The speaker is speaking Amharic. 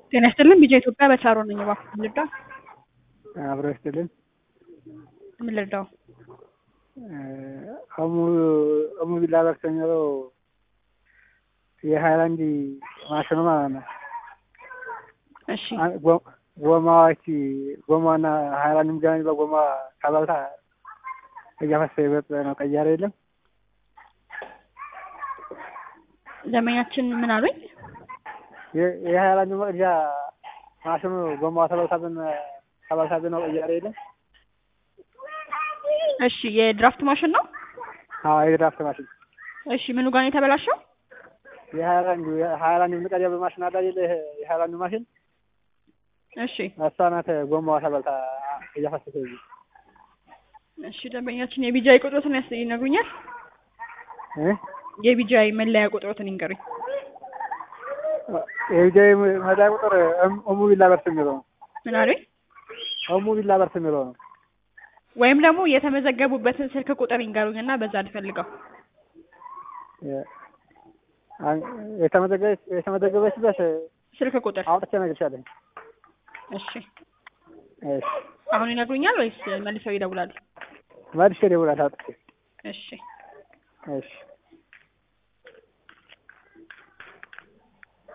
ጤና ይስጥልን ቢጃ ኢትዮጵያ በቻሮ ነኝ። እባክህ ምን ልርዳው? አብሮ ይስጥልን። ምን ልርዳው? አሙ አሙ ቢላ በርሰኛው የሀይላንድ ማሽኑ ማለት ነው። እሺ ጎማዎች ጎማና ሀይላንድ ምገናኝ በጎማ ከበልታ እያፈሰ ይበጥ ነው ቀያሪ የለም ደንበኛችን ምን አሉኝ? የሀይላንድ መቅጃ ማሽኑ ጎማ ተበልታብን ተበልታብን ነው ቀያሪ የለም። እሺ የድራፍት ማሽን ነው? አዎ የድራፍት ማሽን። እሺ ምኑ ጋር ነው የተበላሸው? የሀይላንዱ የሀይላንዱ ምቀጃ በማሽን አለ አይደል? የሀይላንዱ ማሽን እሺ እሷ ናት ጎማዋ ተበልታ እያፈሰሰ ይዘ እሺ ደንበኛችን የቢጃይ ቁጥሮትን ያስ ይነግሩኛል? የቢጃይ መለያ ቁጥሮትን ይንገሩኝ። የቢጃይ መለያ ቁጥር እሙ ቢላ በርስ የሚለው ነው። ምን አሉኝ? እሙ ቢላ በርስ የሚለው ነው። ወይም ደግሞ የተመዘገቡበትን ስልክ ቁጥር ይንገሩኝና በዛ ልፈልገው። የተመዘገበችበት ስልክ ቁጥር አውጥቼ እነግርሻለሁ። እሺ እሺ አሁን ይነግሩኛል ወይስ መልሰው ይደውላሉ? መልሼ እደውላለሁ አውጥቼ። እሺ እሺ